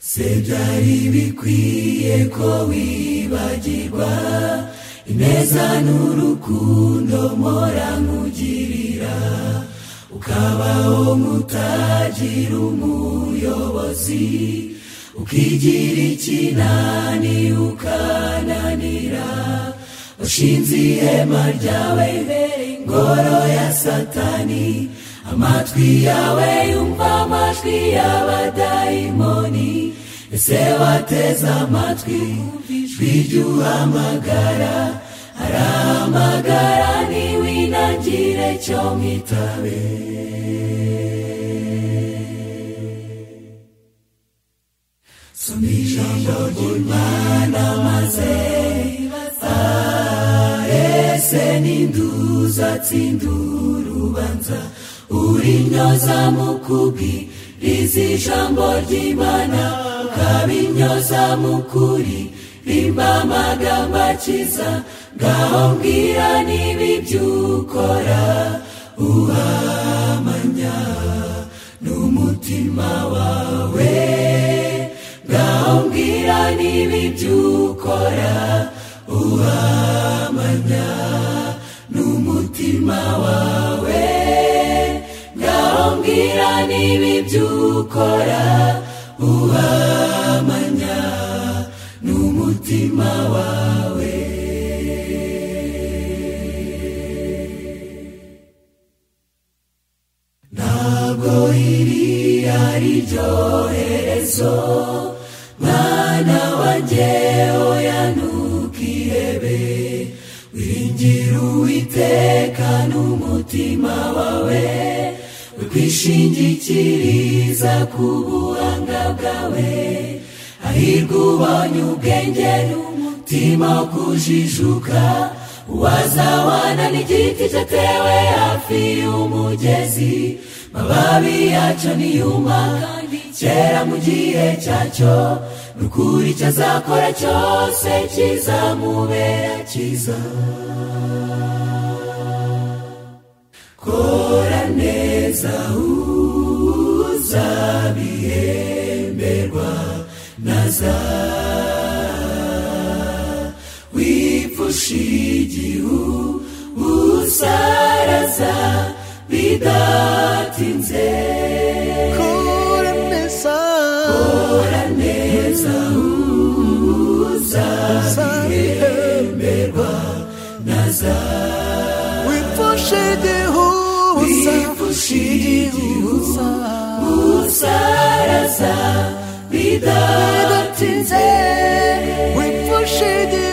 se byari bikwiye ko wibagirwa ineza n'urukundo mpora nkugirira ukabaho mutagira umuyobozi ukigira ikinani ukananira washinze ihema ryawe imbere ingoro ya satani amatwi yawe yumva amajwi y'abadayimoni ese wateze amatwi ijwi ry'uhamagara arahamagara niwinangire cyo mwitabe soma ijambo ry'imana maze ese n'induza tsindura urubanza urinyoza mu kubwiriza ijambo ry'imana ukabinyoza mu kuri rimba amagambo akiza ngaho mbwira niba ibyo ukora uhamanya n'umutima wawe ngaho mbwira niba ibyo ukora uhamanya n'umutima wawe ngaho mbwira niba ibyo ukora uhamanya n'umutima wawe ntabwo iri ari ryo herezo mwana wanjye oya ntukihebe wiringira uwiteka n'umutima wawe wikwishingikiriza ku buhanga bwawe hahirwa ubonye ubwenge n'umutima wo kujijuka uwazawana n'igiti cyatewe hafi y'umugezi mababi yacyo niyuma kandi kera mu gihe cyacyo n'ukuri icyo azakora cyose kizamubera cyiza kora neza uzabihemberwa naza wipfusha igihu usaraza bidatinze kora neza kora neza uzabihemberwa naza wipfushe igihuza wipfusha igihu usaraza bidatinze wipfushe igihuza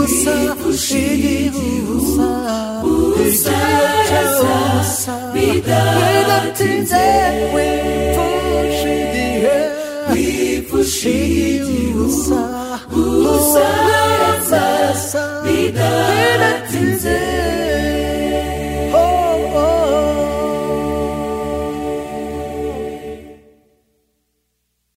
Wipfushe igihuza, usaraza usaraza bidatinze wipfushe igihe wipfusha igihu usa usaraza